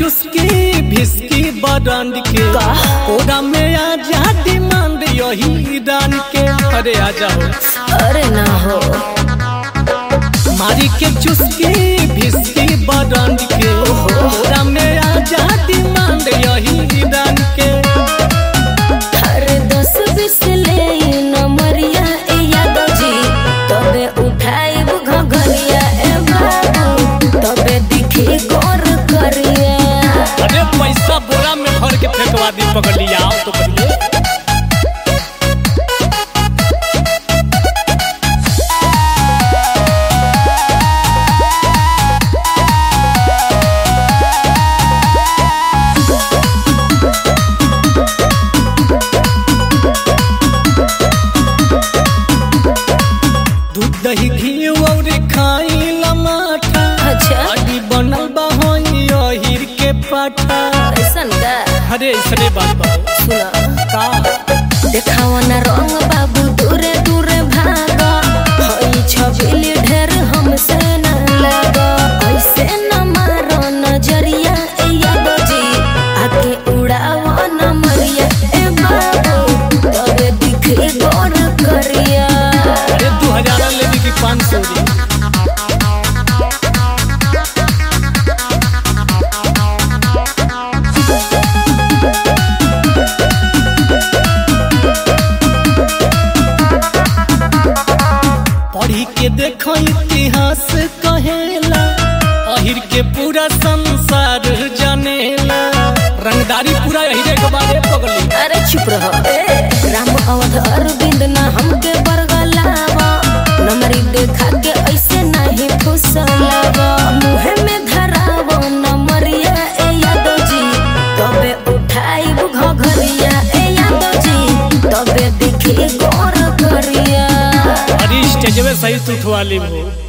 चुस्की whisky brand के का? ओरा में आ जा डिमांड यही डान के अरे आ जाओ अरे ना हो मारी के चुस्की भिस्की बरंड के ओरा में आ जा डिमांड यही डान के अरे दस बीस ले नमरिया ए यादव जी तबे उठाइब घघरिया ए बाबू तबे दिखी गौर करिया अरे पैसा बोरा में भर के फेंकवा दी पकड़ लिया आओ तो करिए दूध दही घी और खाई लमाठा अच्छा अडी बनल बा होई अहिर के पाठा ऐसन का अरे इसने बात बा सुना का देखावा ना रंग बाबू दूरे दूरे भाग हई छबिली ढेर हमसे न लग ऐसे न मारो नजरिया ए यादव जी आके उड़ावा न मरिया ए बाबू तबे दिखे गौर करिया अरे दू हजार लेने की पाँच सौ दी पढ़ी के देखो इतिहास कहेला अहिर के पूरा संसार जानेला रंगदारी पूरा अहिरे के बारे पगली अरे चुप रहो ए राम अवध अरविंद ना हमके बरगलावा नमरी देखा के ऐसे नहीं फुसलावा मुहे में धरावो नमरिया ए यादव जी तबे उठाइब घघरिया ए यादव जी तबे दिखी गौर करिया अरे स्टेजवे सही तू उठवा ली हो